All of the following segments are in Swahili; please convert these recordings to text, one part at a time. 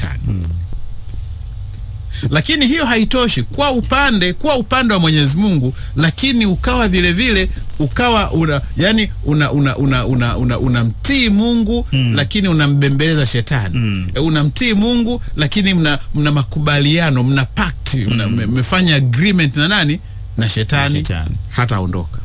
shetani lakini hiyo haitoshi kwa upande kwa upande wa Mwenyezi Mungu, lakini ukawa vile vile ukawa una yani una una una una, una, unamtii Mungu lakini unambembeleza shetani E, unamtii Mungu lakini mna, mna makubaliano mna pact mna- mme- mmefanya agreement na nani na shetani, Shetani. hataondoka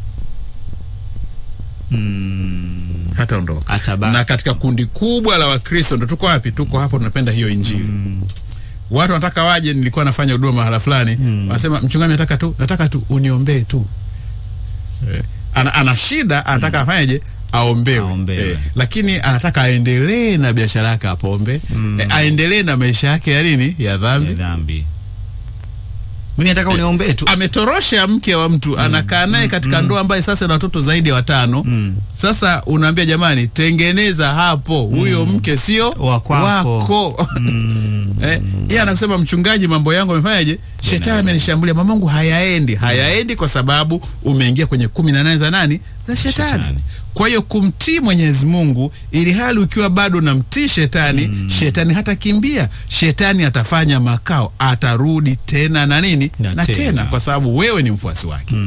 hataondoka Atabaki. na katika kundi kubwa la Wakristo ndo tuko wapi? Tuko hapo, tunapenda hiyo Injili watu wanataka waje. Nilikuwa nafanya huduma mahala fulani, wanasema mchungaji, nataka tu nataka tu uniombee tu eh, ana, ana shida anataka afanyeje? Aombewe, Aombewe. Eh, lakini anataka aendelee na biashara yake apombe, eh, aendelee na maisha yake ya nini ya dhambi. ya dhambi. Mimi nataka uniombee tu. Ametorosha mke wa mtu anakaa naye katika ndoa ambaye sasa ina watoto zaidi ya watano. Sasa unaambia jamani, tengeneza hapo, huyo mke sio Wa kwako. wako. Eh, yeye anakusema mchungaji, mambo yangu amefanyaje? Shetani amenishambulia, mamangu hayaendi. Hayaendi kwa sababu umeingia kwenye kumi na nane za nani? Za shetani. Shetani. Kwa hiyo kumtii Mwenyezi Mungu, ili hali ukiwa bado namtii shetani, shetani hatakimbia, shetani atafanya makao, atarudi tena na nini Na na, tena. tena. kwa sababu wewe ni mfuasi wake.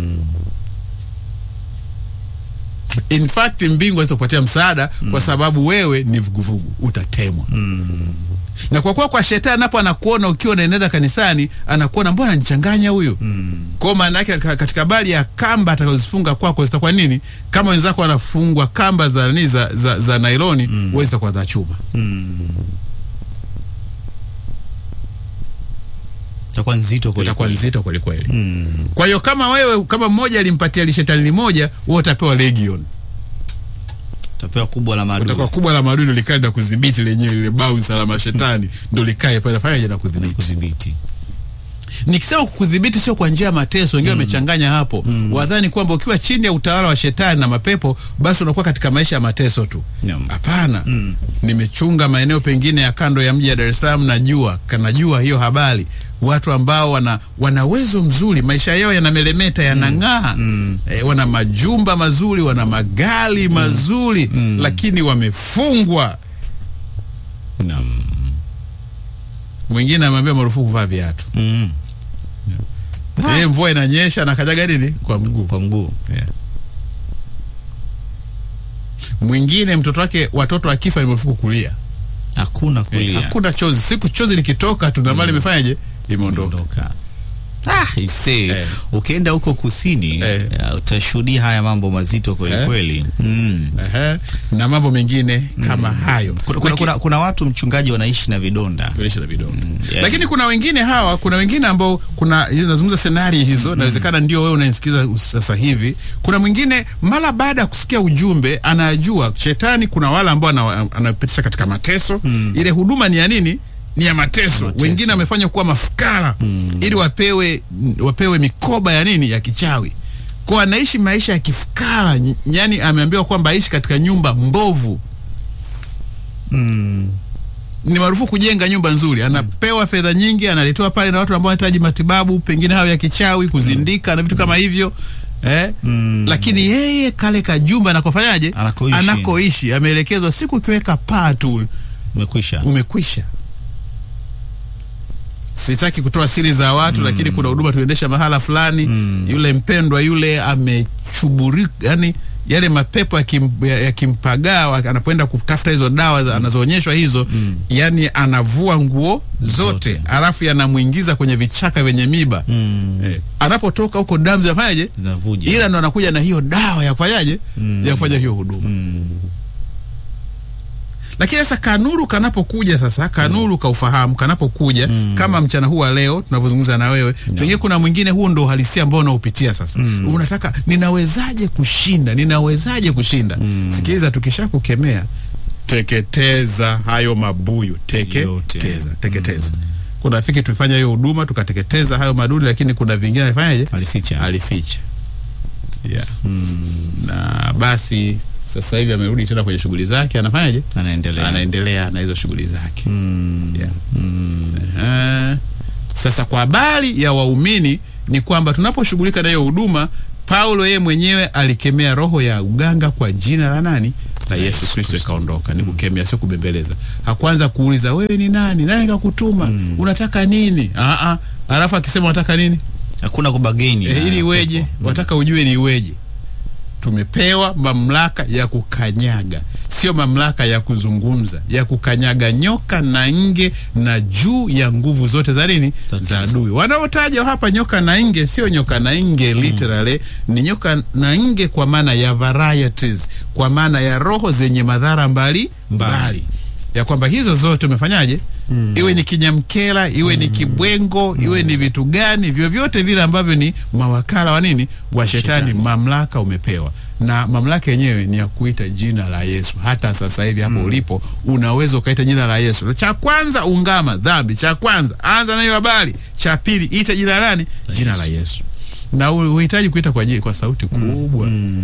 In fact mbingu hawezi kupatia msaada kwa sababu wewe ni vuguvugu, utatemwa na kwa kuwa kwa shetani napo anakuona ukiwa unaenenda kanisani, anakuona mbona nichanganya huyu kwa maana yake ka- katika bali ya kamba atakazozifunga kwako zitakuwa nini? Kama wenzako wanafungwa kamba za nini za, za, za nailoni mm. wewe zitakuwa za chuma. Itakuwa nzito kweli Itakuwa kweli. nzito kweli kweli. Kwa hiyo kama wewe kama mmoja alimpatia lishetani limoja, wewe utapewa legion, Utapewa kubwa la maadui. utakuwa kubwa la maadui, ndo likae na kudhibiti lenyewe lile bounce la mashetani, ndo likae pale fanya na kudhibiti. kudhibiti. Nikisema kudhibiti sio kwa njia ya mateso, wengine wamechanganya hapo. Wadhani kwamba ukiwa chini ya utawala wa shetani na mapepo basi unakuwa katika maisha ya mateso tu. Naam. Hapana. Nimechunga maeneo pengine ya kando ya mji wa Dar es Salaam, najua kanajua hiyo habari. Watu ambao wana wana uwezo mzuri, maisha yao yanamelemeta, yanang'aa, eh, wana majumba mazuri, wana magari mazuri, lakini wamefungwa. Naam. Mwingine ameambia marufuku kuvaa viatu. Mm. Yeye mvua inanyesha na kanyaga nini kwa mguu. Kwa mguu. Yeah. Mwingine mtoto wake watoto akifa ni marufuku kulia. Hakuna kulia. Hakuna chozi. Siku chozi likitoka tu na mali imefanyaje? Imeondoka. Ondoka. Ah, ise. Eh. Ukienda huko kusini Eh. ya, utashuhudia haya mambo mazito kweli Eh. kweli. Mm. Ehe. Na mambo mengine kama hayo. Kuna, kuna, Laki- kuna, kuna watu mchungaji wanaishi na vidonda. tulisha na vidonda. yeah. Lakini kuna wengine hawa, kuna wengine ambao kuna nazungumza senari hizo, inawezekana ndio wewe unaisikiza sasa hivi. Kuna mwingine mara baada ya kusikia ujumbe anajua shetani, kuna wale ambao ana- anapitisha katika mateso. Ile huduma ni ya nini? Ni ya mateso. Mateso. Wengine wamefanya kuwa mafukara ili wapewe wapewe mikoba ya nini? Ya kichawi. Kwa anaishi maisha ya kifukara, yani ameambiwa kwamba aishi katika nyumba mbovu ni marufuku kujenga nyumba nzuri. Anapewa fedha nyingi, analetewa pale na watu ambao wanahitaji matibabu, pengine hayo ya kichawi, kuzindika na vitu kama hivyo eh? Lakini yeye kale kajumba anakofanyaje, Anakoishi. anakoishi ameelekezwa, siku ukiweka paa tu Umekwisha. umekwisha. Sitaki kutoa siri za watu lakini kuna huduma tuendesha mahala fulani, yule mpendwa yule amechuburika, yani yale mapepo yakim- ya- yakimpagaa wa- anapoenda kutafuta hizo dawa za- anazoonyeshwa hizo, yani anavua nguo zote, Zote. alafu yanamwingiza kwenye vichaka vyenye miba eh, anapotoka huko damu zinafanyaje? Zinavuja. Ila ndo anakuja na hiyo dawa ya kufanyaje, ya kufanya hiyo huduma lakini sasa kanuru kanapokuja sasa kanuru kaufahamu kanapokuja kama mchana huu wa leo tunavyozungumza na wewe pengine kuna mwingine huo ndo uhalisia ambao unaopitia sasa unataka ninawezaje kushinda ninawezaje kushinda sikiliza tukisha kukemea teketeza hayo mabuyu teketeza teketeza kuna rafiki tulifanya hiyo huduma tukateketeza hayo madudu lakini kuna vingine alifanyaje Alificha. alificha yeah. na basi sasa hivi amerudi tena kwenye shughuli zake anafanyaje Anaendelea. anaendelea na hizo shughuli zake yeah. Ehe. Sasa kwa habari ya waumini ni kwamba tunaposhughulika na hiyo huduma, Paulo yeye mwenyewe alikemea roho ya uganga kwa jina la nani? la Yesu Yesu Kristo Kristo. ikaondoka. Ni kukemea, sio kubembeleza. Hakuanza kuuliza wewe ni nani, nani kakutuma, unataka nini? Ah ah, alafu akisema unataka nini Hakuna kubageni. e, na ili iweje? pepo. Wataka ujue ni iweje? Tumepewa mamlaka ya kukanyaga, sio mamlaka ya kuzungumza, ya kukanyaga nyoka na nge na juu ya nguvu zote za nini, Za za giza. adui. Wanaotaja hapa nyoka na nge sio nyoka na nge literally, ni nyoka na nge kwa maana ya varieties, kwa maana ya roho zenye madhara mbali Mbali. mbali, ya kwamba hizo zote umefanyaje? Iwe ni kinyamkela, iwe ni kibwengo, iwe ni vitu gani, vyovyote vile ambavyo ni mawakala wa nini wa shetani, Shetani. mamlaka umepewa, na mamlaka yenyewe ni ya kuita jina la Yesu. Hata sasa hivi hapo ulipo unaweza ukaita jina la Yesu. Cha kwanza ungama dhambi, cha kwanza anza nayo habari, cha pili ita jina nani? Jina la Yesu, na u- uhitaji kuita kwa, ji- kwa sauti kubwa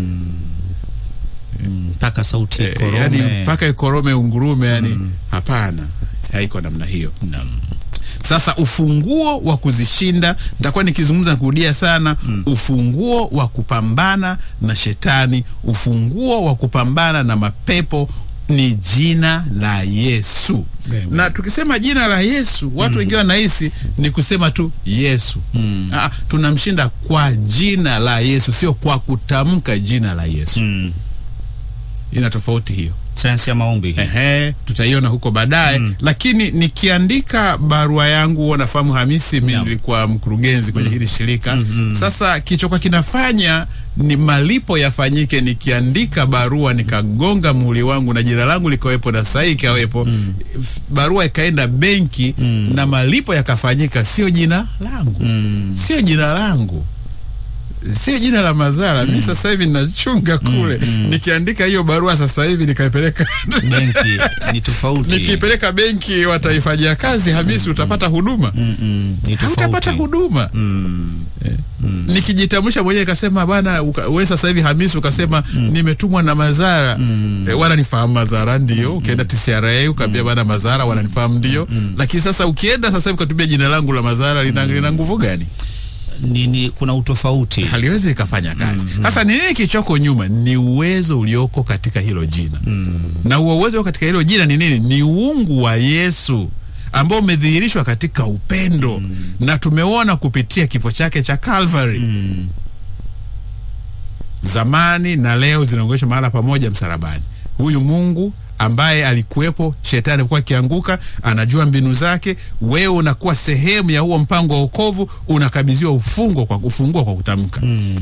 mpaka sauti Eh, korome. yani mpaka ikorome ungurume, yani hapana, haiko namna hiyo. Naam. Sasa ufunguo wa kuzishinda, nitakuwa nikizungumza na kurudia sana, ufunguo wa kupambana na shetani, ufunguo wa kupambana na mapepo ni jina la Yesu. Amen. Na tukisema jina la Yesu, watu wengine wanahisi ni kusema tu Yesu. Ah, tunamshinda kwa jina la Yesu, sio kwa kutamka jina la Yesu. Mm. Ina tofauti hiyo. Sayansi ya maombi. Ehe, tutaiona huko baadaye lakini nikiandika barua yangu, huwa nafahamu Hamisi, mi Naam. nilikuwa mkurugenzi kwenye hili shirika. Sasa kichokuwa kinafanya ni malipo yafanyike. Nikiandika barua nikagonga muhuri wangu na jina langu likawepo na sahihi ikawepo, f- barua ikaenda benki na malipo yakafanyika, sio jina langu, sio jina langu sio jina la Mazara. Mi sasa hivi ninachunga kule, nikiandika hiyo barua sasa hivi nikaipeleka Benki ni tofauti. nikipeleka benki wataifanyia kazi, Hamisi, utapata huduma Mm, mm, ni tofauti. hautapata huduma Mm. nikijitambulisha mwenyewe ikasema bana, uka- we sasa hivi Hamisi ukasema nimetumwa na Mazara e, wananifahamu Mazara ndio. Ukienda TCRA ukaambia bana Mazara wananifahamu ndio, lakini sasa ukienda sasa hivi ukatumia jina langu la Mazara lina, lina nguvu gani? Ni, ni, kuna utofauti. haliwezi likafanya kazi. Sasa ni nini kichoko nyuma? Ni uwezo ulioko katika hilo jina na huo uwezo katika hilo jina ni nini? Ni uungu wa Yesu ambao umedhihirishwa katika upendo na tumeona kupitia kifo chake cha Calvary. Zamani na leo zinaongeshwa mahala pamoja msalabani. Huyu Mungu ambaye alikuwepo, shetani alikuwa akianguka, anajua mbinu zake. Wewe unakuwa sehemu ya huo mpango wa wokovu, unakabidhiwa ufungo kwa ufungua kwa kutamka.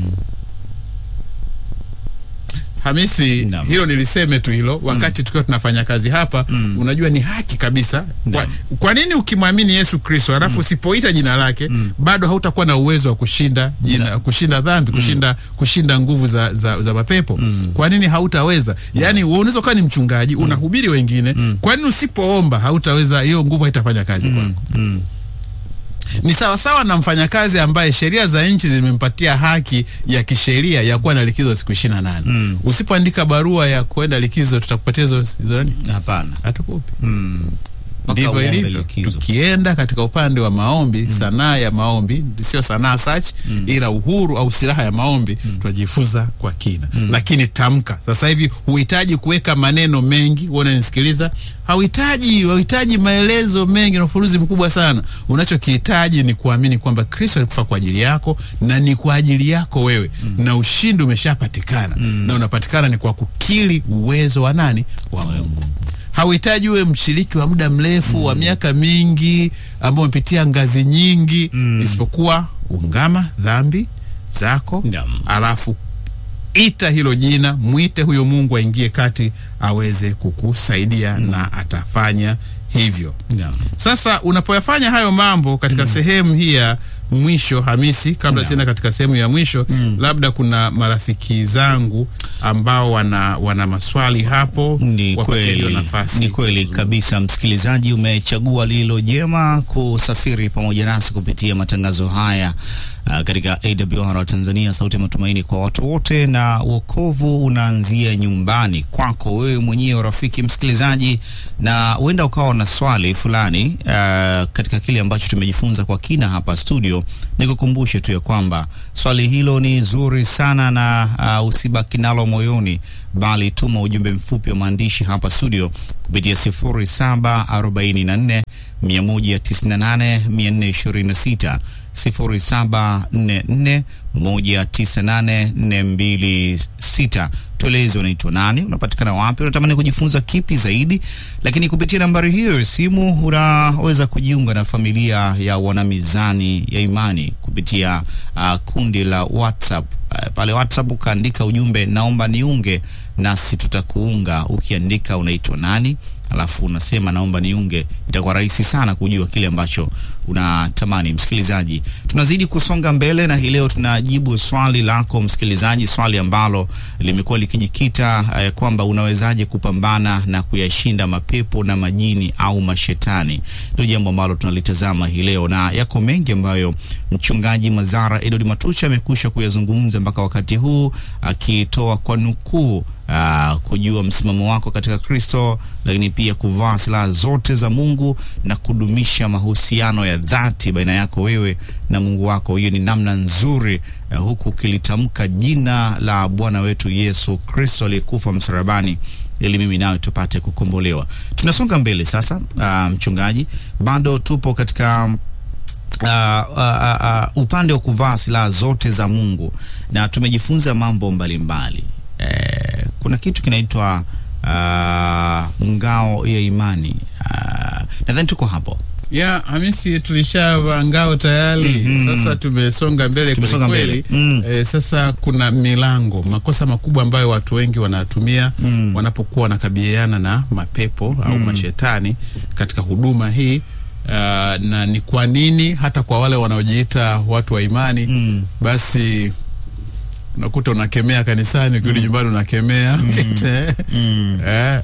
Hamisi, Naam. hilo niliseme tu hilo wakati tukiwa tunafanya kazi hapa. Unajua ni haki kabisa. Kwa, Naam. kwa nini ukimwamini Yesu Kristo alafu usipoita jina lake bado hautakuwa na uwezo wa kushinda jina, kushinda dhambi, kushinda kushinda nguvu za, za, za mapepo? Kwa nini hautaweza? Yaani wewe unaweza kuwa ni mchungaji unahubiri wengine, kwa nini usipoomba hautaweza? Hiyo nguvu haitafanya kazi kwako. Ni sawasawa na mfanyakazi ambaye sheria za nchi zimempatia haki ya kisheria ya kuwa na likizo siku ishirini na nane. Usipoandika barua ya kwenda likizo, tutakupatia hizo hizo nani? Hapana. Hatukupi. Mpaka Ndivyo uombe ilivyo. likizo. Tukienda katika upande wa maombi, sanaa ya maombi, sio sanaa search, ila uhuru au silaha ya maombi, tunajifunza kwa kina. Lakini tamka sasa hivi, huhitaji kuweka maneno mengi. Wewe unanisikiliza, hauhitaji hauhitaji maelezo mengi na ufuruzi mkubwa sana. Unachokihitaji ni kuamini kwamba Kristo alikufa kwa ajili yako na ni kwa ajili yako wewe, na ushindi umeshapatikana, na unapatikana ni kwa kukiri uwezo wa nani? Wa Mungu hauhitaji uwe mshiriki wa muda mrefu wa miaka mingi ambao umepitia ngazi nyingi, isipokuwa ungama dhambi zako, Naam. alafu ita hilo jina, mwite huyo Mungu aingie kati aweze kukusaidia na atafanya hivyo. Naam. Sasa unapoyafanya hayo mambo katika sehemu hii ya mwisho, Hamisi, kabla Naam. sienda katika sehemu ya mwisho, labda kuna marafiki zangu ambao wana, wana maswali hapo, Ni wapatie hiyo kweli, nafasi. ni kweli kabisa. Msikilizaji, umechagua lilo jema kusafiri pamoja nasi kupitia matangazo haya uh, katika AWR Tanzania, sauti ya matumaini kwa watu wote, na wokovu unaanzia nyumbani kwako wewe mwenyewe, rafiki msikilizaji, na huenda ukawa na swali fulani uh, katika kile ambacho tumejifunza kwa kina hapa studio. studio, nikukumbushe tu ya kwamba swali hilo ni zuri sana na uh, usibaki nalo moyoni, bali tuma ujumbe mfupi wa maandishi hapa studio kupitia 0744 198 426 0744 198 tueleze unaitwa nani, unapatikana wapi, unatamani kujifunza kipi zaidi. Lakini kupitia nambari hiyo ya simu unaweza kujiunga na familia ya wanamizani ya imani kupitia uh, kundi la WhatsApp. Uh, pale WhatsApp ukaandika ujumbe naomba niunge, nasi tutakuunga ukiandika unaitwa nani alafu unasema naomba niunge, itakuwa rahisi sana kujua kile ambacho unatamani. Msikilizaji, tunazidi kusonga mbele na hii leo tunajibu swali lako msikilizaji, swali ambalo limekuwa likijikita eh, kwamba unawezaje kupambana na kuyashinda mapepo na majini au mashetani. Ndio jambo ambalo tunalitazama hii leo, na yako mengi ambayo mchungaji Mazara Edward Matucha amekwisha kuyazungumza mpaka wakati huu, akitoa kwa nukuu Uh, kujua msimamo wako katika Kristo, lakini pia kuvaa silaha zote za Mungu na kudumisha mahusiano ya dhati baina yako wewe na Mungu wako. Hiyo ni namna nzuri uh, huku ukilitamka jina la Bwana wetu Yesu Kristo aliyekufa msalabani ili mimi nawe tupate kukombolewa. Tunasonga mbele sasa. Uh, mchungaji, bado tupo katika Uh, uh, uh, uh, upande wa kuvaa silaha zote za Mungu na tumejifunza mambo mbalimbali Eh, kuna kitu kinaitwa uh, ngao ya imani uh, nadhani tuko hapo ya Hamisi, tulishavaa ngao tayari. Mhm. Sasa tumesonga mbele Tumesonga kweli mbele. Mm. kweli. Eh, sasa kuna milango, makosa makubwa ambayo watu wengi wanatumia Mm. wanapokuwa wanakabiliana na mapepo au mashetani katika huduma hii. Uh, na ni kwa nini hata kwa wale wanaojiita watu wa imani Mm. basi unakuta unakemea kanisani, ukirudi nyumbani unakemea Mm. Eh,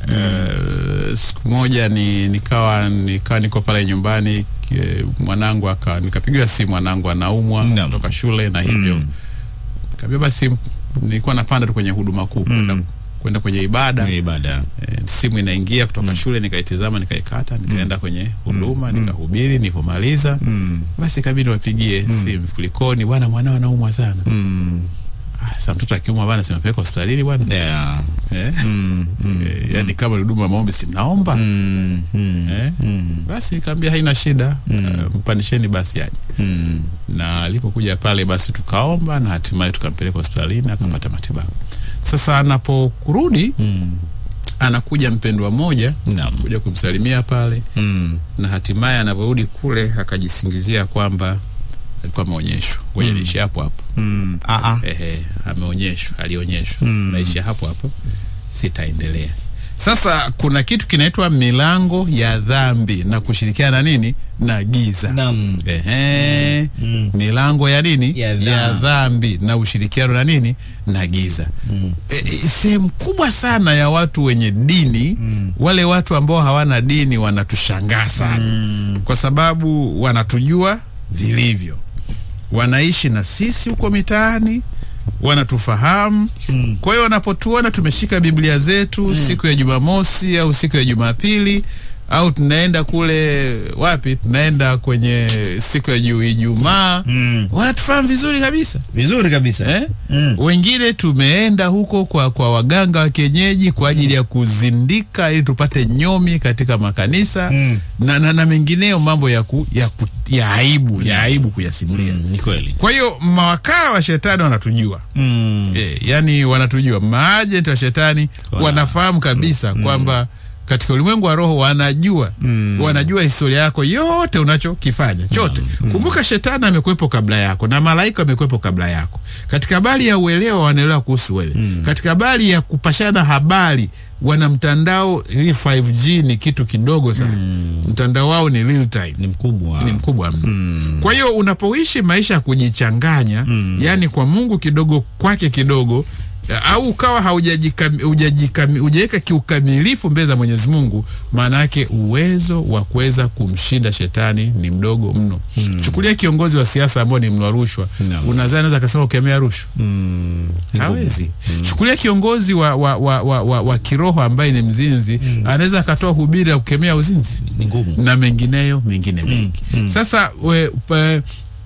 eh, siku moja ni nikawa nikawa niko pale nyumbani eh, mwanangu aka nikapigiwa simu, mwanangu anaumwa Naam. kutoka shule na hivyo Mm. kaambia basi, nilikuwa napanda tu kwenye huduma kuu kwenda kwenda kwenye ibada Ni ibada eh, simu inaingia kutoka shule, nikaitizama nikaikata, nikaenda kwenye huduma nikahubiri. Nilipomaliza mm. basi kabidi wapigie simu, kulikoni bwana, mwanao anaumwa sana. Mm. Ah, Sasa mtoto akiumwa bwana, simpeleka hospitalini bwana Yeah. eh? Mm. Mm. Eh, yani kama ni huduma ya maombi simnaomba Mm. Mm. eh? Mm. Basi nikamwambia haina shida uh, mpandisheni basi aje. Mm. Na alipokuja pale basi tukaomba na hatimaye tukampeleka hospitalini akapata matibabu. Sasa anapokurudi Mm. anakuja mpendwa mmoja Naam. kuja kumsalimia pale, Mm. na hatimaye anaporudi kule akajisingizia kwamba alikuwa ameonyeshwa. Ngoja niishi hapo hapo. Mm. Ah, ah. Ehe, ameonyeshwa, alionyeshwa. Mm. Naisha hapo hapo, sitaendelea. Sasa kuna kitu kinaitwa milango ya dhambi na kushirikiana na nini na giza. Naam. Ehe, Mm. milango ya nini Ya dhambi. ya dhambi na ushirikiano na nini na giza. Mm. E, e, sehemu kubwa sana ya watu wenye dini Mm. wale watu ambao hawana dini wanatushangaa sana Mm. kwa sababu wanatujua vilivyo, wanaishi na sisi huko mitaani, wanatufahamu. Mm. Kwa hiyo wanapotuona tumeshika Biblia zetu siku ya Jumamosi au siku ya Jumapili au tunaenda kule wapi, tunaenda kwenye siku ya Ju- Ijumaa, Mm. wanatufahamu vizuri kabisa Vizuri kabisa eh? Mm. Wengine tumeenda huko kwa, kwa waganga wa kienyeji kwa ajili ya kuzindika ili tupate nyomi katika makanisa Mm. na, na, na mengineyo mambo ya, ku, ya, ku, ya aibu ya aibu kuyasimulia. Mm. Ni kweli Kwa hiyo mawakala wa shetani wanatujua mm. e, yani wanatujua, maajenti wa shetani Wana- wanafahamu kabisa kwamba katika ulimwengu wa roho wanajua Mm. wanajua historia yako yote unachokifanya chote. Kumbuka shetani amekuwepo kabla yako na malaika amekuwepo kabla yako. Katika habari ya uelewa wanaelewa kuhusu wewe. Katika habari ya kupashana habari wana mtandao, hii 5G ni kitu kidogo sana. Mtandao wao ni real time ni mkubwa ni mkubwa mno. Kwa hiyo unapoishi maisha ya kujichanganya, yani kwa Mungu kidogo, kwake kidogo, au ukawa haujajikam- hujajikam- hujaweka kiukamilifu mbele za Mwenyezi Mungu, maana yake uwezo wa kuweza kumshinda shetani ni mdogo mno. Chukulia kiongozi wa siasa ambao ni mla rushwa, Naam. unadhani anaweza akasema ukemea rushwa? Mm. Hawezi. Chukulia kiongozi wa, wa, wa, wa, wa, wa kiroho ambaye ni mzinzi, anaweza akatoa hubiri ya kukemea uzinzi ni ngumu na mengineyo mengine mengi. Sasa we, pe,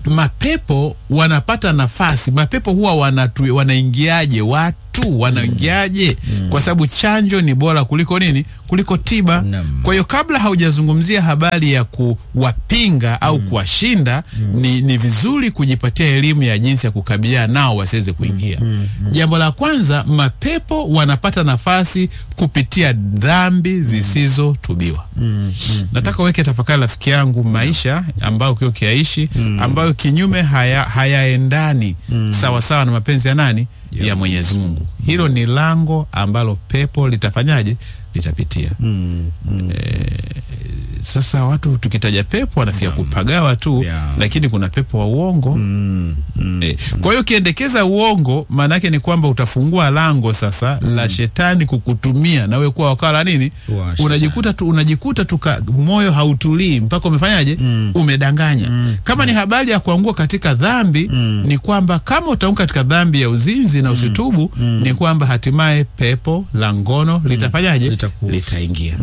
mapepo wanapata nafasi. Mapepo huwa wanatu, wanaingiaje watu wanaingiaje? Kwa sababu chanjo ni bora kuliko nini? Kuliko tiba. Naam. Kwa hiyo kabla haujazungumzia habari ya kuwapinga au kuwashinda, ni, ni vizuri kujipatia elimu ya jinsi ya kukabiliana nao wasiweze kuingia. Jambo la kwanza, mapepo wanapata nafasi kupitia dhambi zisizotubiwa. Nataka uweke tafakari, rafiki yangu, maisha ambayo ukiwa ukiaishi ambayo kinyume haya hayaendani sawa sawa na mapenzi ya nani? Ya Mwenyezi Mungu. Hilo ni lango ambalo pepo litafanyaje? Litapitia. Sasa watu tukitaja pepo wanafikia kupagawa tu Yeah. lakini kuna pepo wa uongo Eh, kwa hiyo ukiendekeza uongo maana yake ni kwamba utafungua lango sasa la shetani kukutumia nawe kuwa wakala nini, Wa shetani. unajikuta tu, unajikuta tuka moyo hautulii mpaka umefanyaje, umedanganya. Kama ni habari ya kuangua katika dhambi ni kwamba kama utaanguka katika dhambi ya uzinzi na usitubu, ni kwamba hatimaye pepo la ngono litafanyaje, Litakuhusu. litaingia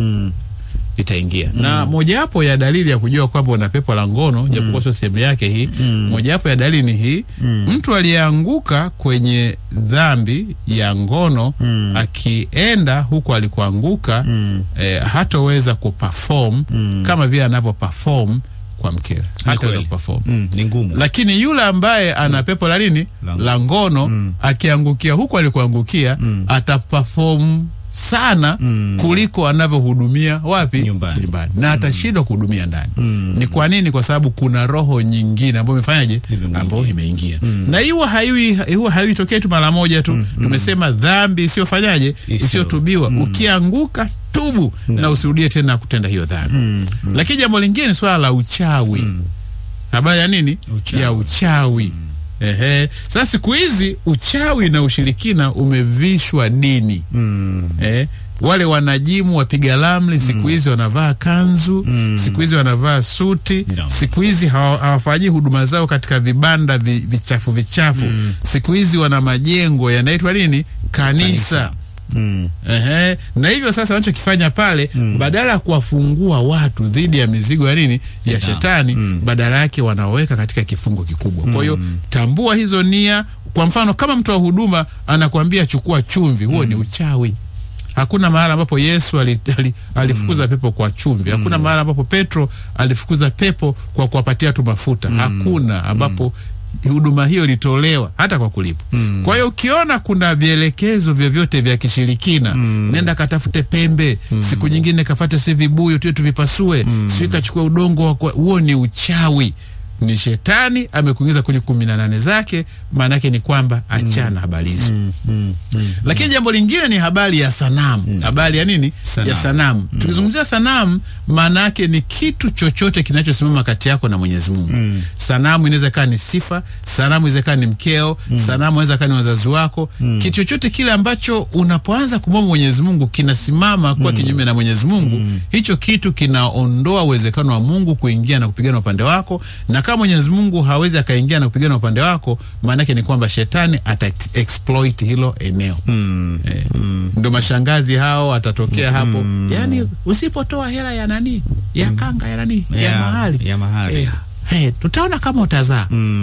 itaingia na mojawapo ya dalili ya kujua kwamba una pepo la ngono japokuwa sio sehemu yake hii. Mojawapo ya dalili ni hii, mtu aliyeanguka kwenye dhambi ya ngono akienda huko alikoanguka eh, hatoweza kuperform kama vile anavyo perform kwa mkewe, hataweza kweli. kuperform Mm, ni ngumu. lakini yule ambaye ana pepo la nini La- la ngono akiangukia huku alikuangukia ataperform sana kuliko anavyohudumia wapi Nyumbani. na atashindwa kuhudumia ndani ni kwa nini kwa sababu kuna roho nyingine ambayo imefanyaje Imeingia. ambayo imeingia na hiyo haiwi hiyo haiitokei tu mara moja tu tumesema dhambi isiyofanyaje Isiyo- isiyotubiwa ukianguka tubu na usirudie tena kutenda hiyo dhambi lakini jambo lingine ni swala la uchawi habari ya nini Uchawi. ya uchawi Ehe. Sasa siku hizi uchawi na ushirikina umevishwa dini eh, wale wanajimu wapiga ramli siku hizi wanavaa kanzu siku hizi wanavaa suti Naam. siku hizi hawa- hawafanyii huduma zao katika vibanda vi, vichafu vichafu siku hizi wana majengo yanaitwa nini kanisa, Kanisa. Mm. Ehe. Na hivyo sasa wanachokifanya pale badala ya kuwafungua watu dhidi ya mizigo ya nini ya Ya. shetani badala yake wanaweka katika kifungo kikubwa. Kwa hiyo tambua hizo nia. Kwa mfano kama mtu wa huduma anakuambia chukua chumvi, huo ni uchawi. Hakuna mahali ambapo Yesu ali, ali, alifukuza pepo kwa chumvi. Hakuna mahali ambapo Petro alifukuza pepo kwa kuwapatia tu mafuta. Hakuna ambapo huduma hiyo ilitolewa hata kwa kulipa. Kwa hiyo ukiona kuna vielekezo vyovyote vya kishirikina, nenda katafute pembe, siku nyingine kafate si vibuyu tu tuvipasue, sio kachukua udongo wa kwa- huo ni uchawi. Ni shetani amekuingiza kwenye kumi na nane zake. Maana yake ni kwamba achana habari hizo. Lakini jambo lingine ni habari ya sanamu. Habari ya nini? Sanamu. Ya sanamu. Tukizungumzia sanamu, maana yake ni kitu chochote kinachosimama kati yako na Mwenyezi Mungu. Sanamu inaweza kaa ni sifa, sanamu inaweza kaa ni mkeo, sanamu inaweza kaa ni wazazi wako. Kitu chochote kile ambacho unapoanza kumwomba Mwenyezi Mungu kinasimama kuwa kinyume na Mwenyezi Mungu, hicho kitu kinaondoa uwezekano wa Mungu kuingia na kupigana upande wako, na kama Mwenyezi Mungu hawezi akaingia na kupigana upande wako, maana yake ni kwamba shetani ata exploit hilo eneo. Eh, ndo mashangazi hao atatokea hapo, yaani usipotoa hela ya nani ya kanga ya nani ya, Ya- mahali ya mahali. eh, eh, tutaona kama utazaa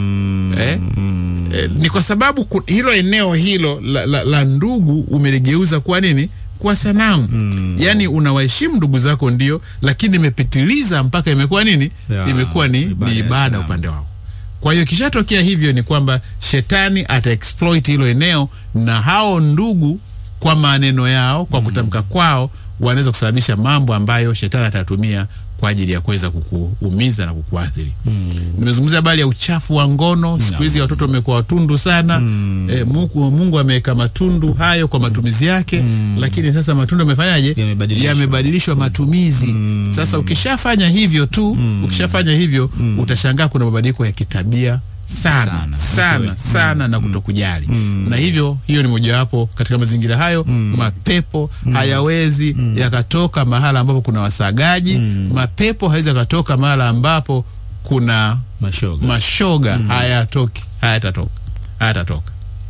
eh, eh, ni kwa sababu ku- hilo eneo hilo la, la, la ndugu umeligeuza kuwa nini kuwa sanamu yaani unawaheshimu ndugu zako ndio lakini imepitiliza mpaka imekuwa nini Ya, imekuwa ni ibada ni ya ibada sanamu. upande wako kwa hiyo ikishatokea hivyo ni kwamba shetani ata exploit hilo eneo na hao ndugu kwa maneno yao kwa kutamka kwao wanaweza kusababisha mambo ambayo shetani atatumia kwa ajili ya kuweza kukuumiza na kukuathiri. Nimezungumzia habari ya uchafu wa ngono. Siku hizi watoto wamekuwa watundu sana. E, Mungu, Mungu ameweka matundu hayo kwa matumizi yake, lakini sasa matundu yamefanyaje? Yamebadilishwa. Yamebadilishwa matumizi. Sasa ukishafanya hivyo tu, ukishafanya hivyo utashangaa kuna mabadiliko ya kitabia sana Sana. sana Kweli. sana na kutokujali na hivyo hiyo ni mojawapo katika mazingira hayo mapepo hayawezi yakatoka mahala ambapo kuna wasagaji mapepo hawezi yakatoka mahala ambapo kuna Mashoga. mashoga hayatoki hayatatoka hayatatoka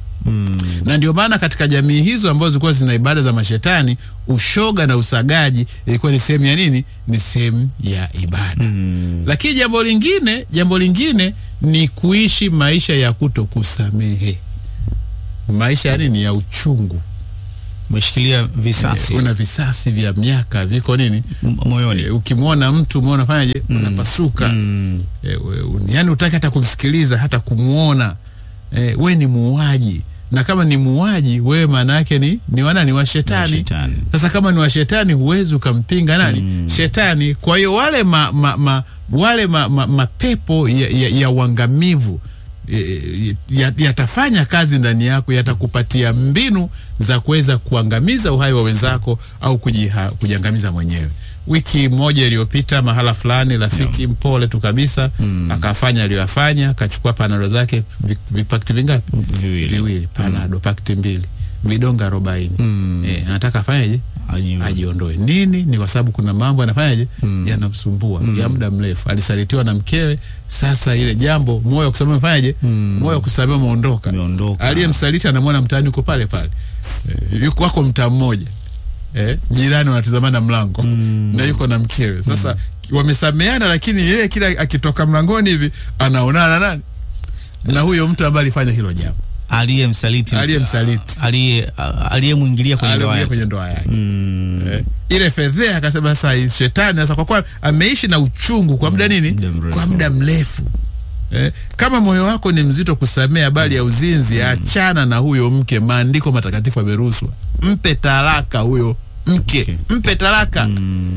na ndio maana katika jamii hizo ambazo zilikuwa zina ibada za mashetani ushoga na usagaji ilikuwa ni sehemu ya nini ni sehemu ya ibada lakini jambo lingine jambo lingine ni kuishi maisha ya kutokusamehe, maisha yani ni ya uchungu. Umeshikilia visasi Una visasi vya miaka viko nini m- moyoni. e, ukimwona mtu umeona unafanyaje unapasuka Mm. e, we, un- yani utaki hata kumsikiliza hata kumwona e, we ni muuaji na kama ni muuaji wewe maana yake ni ni wana ni wa shetani Shetani. sasa kama ni wa shetani huwezi ukampinga nani shetani kwa hiyo wale ma, ma, ma, wale ma, ma, mapepo ya, ya, ya uangamivu e, ya- yatafanya kazi ndani yako yatakupatia mbinu za kuweza kuangamiza uhai wa wenzako au kujiha, kujiangamiza mwenyewe wiki moja iliyopita mahala fulani rafiki mpole tu kabisa akafanya aliyoyafanya akachukua panado zake vi- vipakti vingapi Viwili. viwili panado pakti mbili vidonga arobaini eh, anataka afanyaje Aji- ajiondoe nini ni kwa sababu kuna mambo anafanyaje yanamsumbua ya muda mrefu alisalitiwa na mkewe sasa ile jambo moyo wa kusamehe umefanyaje moyo wa kusamehe umeondoka Umeondoka. aliyemsaliti anamwona mtaani uko pale pale eh, yuko wako mtaa mmoja eh, jirani wanatizamana mlango na yuko na mkewe sasa wamesameana lakini yeye kila akitoka mlangoni hivi anaonana nani na huyo mtu ambaye alifanya hilo jambo Aliyemsaliti. Aliyemsaliti. Aliye aliyemwingilia kwenye ndoa aliyoingia yake. kwenye ndoa yake eh, ile fedhea akasema sasa hii shetani sasa kwa kuwa ameishi na uchungu kwa muda nini muda mrefu. kwa muda mrefu eh, kama moyo wako ni mzito kusamea habari ya uzinzi achana na huyo mke maandiko matakatifu yameruhusu mpe talaka huyo mke mpe talaka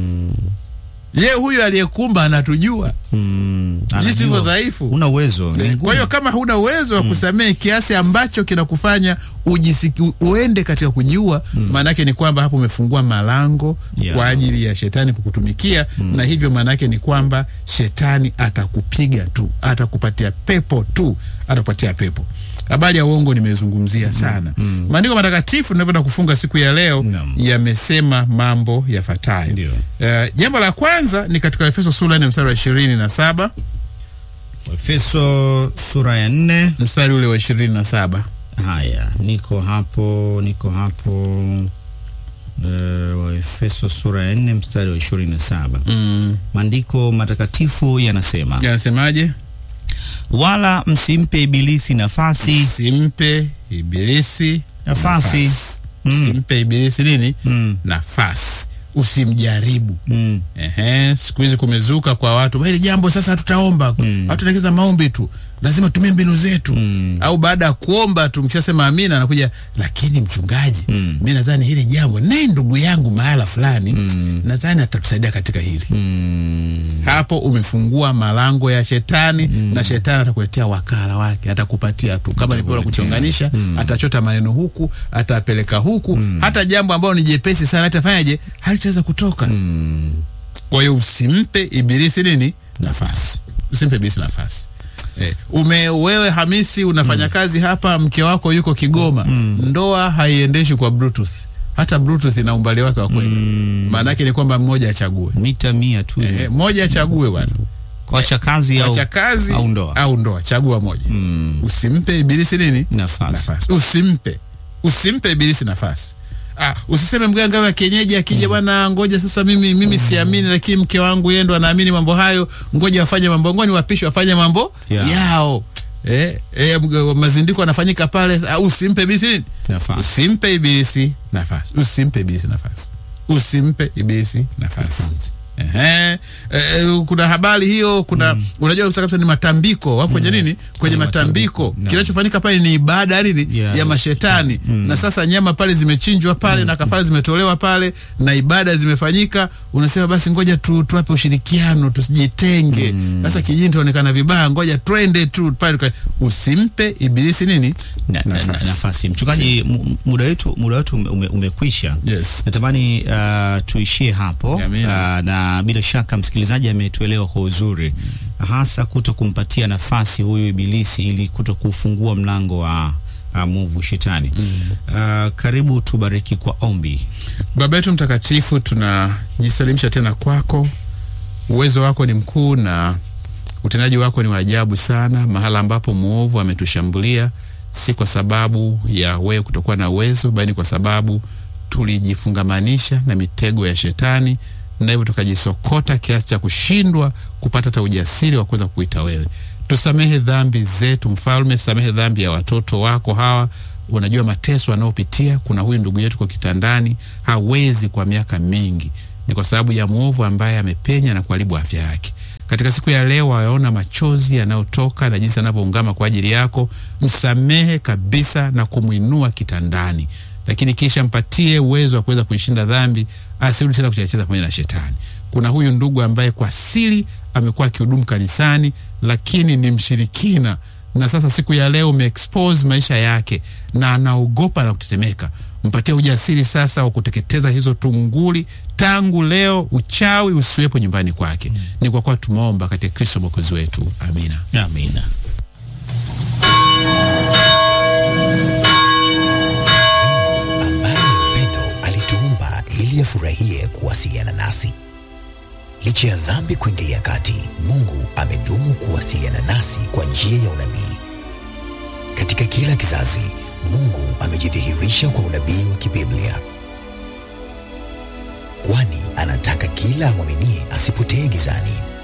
ye huyo aliyekumba anatujua Mm. jinsi tulivyo Anajua. dhaifu Una uwezo. ni Eh, ngumu. Kwa hiyo kama huna uwezo wa kusamehe kiasi ambacho kinakufanya ujisiki, u- uende katika kujiua, maana yake ni kwamba hapo umefungua malango Yeah. kwa ajili ya shetani kukutumikia, na hivyo maana yake ni kwamba shetani atakupiga tu, atakupatia pepo tu, atakupatia pepo. Habari ya uongo nimezungumzia sana. Maandiko matakatifu tunavyoenda kufunga siku ya leo Naam. yamesema mambo yafuatayo. Ndio. Eh, jambo la kwanza ni katika Efeso sura ya nne mstari wa ishirini na saba Efeso sura ya nne. mstari ule wa ishirini na saba Haya, niko hapo, niko hapo. Uh, Waefeso sura ya nne mstari wa ishirini na saba. mm. Maandiko matakatifu yanasema, yanasemaje? wala msimpe ibilisi nafasi Simpe ibilisi Nafasi. Mm. Simpe ibilisi nini? mm, Nafasi. Usimjaribu. mm, Ehe, siku hizi kumezuka kwa watu hili jambo sasa, hatutaomba Mm. hatutaelekeza maombi tu, lazima tumie mbinu zetu Mm. au baada ya kuomba tu mkishasema amina, anakuja lakini mchungaji, Mm. mi nadhani hili jambo naye ndugu yangu mahala fulani Mm. nadhani atatusaidia katika hili mm, hapo umefungua malango ya shetani na shetani atakuletea wakala wake atakupatia tu kama ni bora kuchonganisha atachota maneno huku atapeleka huku hata jambo ambalo ni jepesi sana atafanyaje halitaweza kutoka mm. kwa hiyo usimpe ibilisi nini nafasi usimpe ibilisi nafasi Eh, ume wewe Hamisi unafanya kazi hapa, mke wako yuko Kigoma. Ndoa haiendeshi kwa bluetooth, hata bluetooth ina umbali wake wa kwenda. Maana yake ni kwamba mmoja achague, mita mia tu eh, mmoja achague bwana kwacha kazi au, acha kazi au ndoa. au ndoa, chagua moja. Mm, Usimpe ibilisi nini nafasi nafasi, usimpe usimpe ibilisi nafasi. Ah, usiseme mganga wa kienyeji akija, bwana, ngoja sasa, mimi mimi siamini, lakini mke wangu yeye ndo anaamini mambo hayo, ngoja wafanye mambo, ngoja niwapishe wafanye mambo Yeah. yao. Eh, eh, mga- mazindiko anafanyika pale. Ah, usimpe ibilisi nini nafasi usimpe ibilisi nafasi, usimpe ibilisi nafasi, usimpe ibilisi nafasi. Ehe, eh, kuna habari hiyo, kuna unajua kabisa kabisa ni matambiko wako kwenye nini, kwenye Kwenye matambiko. matambiko, naam. Kinachofanyika pale ni ibada nini Yeah. ya mashetani, na sasa nyama pale zimechinjwa pale na kafara zimetolewa pale na ibada zimefanyika, unasema basi ngoja tu tuwape ushirikiano, tusijitenge. Sasa kijini tuonekana vibaya, ngoja twende tu pale. tuka- Usimpe ibilisi nini na, na, na, nafasi. Mchungaji, mu- muda wetu muda wetu ume, ume, umekwisha. Yes. Natamani uh, tuishie hapo uh, Amina. na bila shaka msikilizaji ametuelewa kwa uzuri, hasa kuto kumpatia nafasi huyu ibilisi ili kuto kufungua mlango wa uh, mwovu shetani. Uh, karibu tubariki kwa ombi. Baba yetu mtakatifu, tunajisalimisha tena kwako. Uwezo wako ni mkuu na utendaji wako ni wa ajabu sana. Mahala ambapo mwovu ametushambulia, si kwa sababu ya wewe kutokuwa na uwezo, bali kwa sababu tulijifungamanisha na mitego ya shetani, na hivyo tukajisokota kiasi cha kushindwa kupata hata ujasiri wa kuweza kuita wewe. tusamehe dhambi zetu. Mfalme, samehe dhambi ya watoto wako hawa. Unajua mateso anayopitia. Kuna huyu ndugu yetu kwa kitandani, hawezi kwa miaka mingi, ni kwa sababu ya mwovu ambaye amepenya na kuharibu afya yake. Katika siku ya leo, wayaona machozi yanayotoka na jinsi anavyoungama kwa ajili yako. Msamehe kabisa na kumwinua kitandani, lakini kisha mpatie uwezo wa kuweza kuishinda dhambi, asirudi tena kucheza pamoja na shetani. Kuna huyu ndugu ambaye kwa siri amekuwa akihudumu kanisani, lakini ni mshirikina na sasa siku ya leo umeexpose maisha yake na anaogopa na kutetemeka. Mpatie ujasiri sasa wa kuteketeza hizo tunguli tangu leo, uchawi usiwepo nyumbani kwake. Mm. Ni kwa kuwa tumeomba katika Kristo mwokozi wetu, amina. Amina. ambaye ni upendo alituumba ili afurahie kuwasiliana nasi. Licha ya dhambi kuingilia kati, Mungu amedumu kuwasiliana nasi kwa njia ya unabii. Katika kila kizazi, Mungu amejidhihirisha kwa unabii wa kibiblia, kwani anataka kila amwaminie asipotee gizani,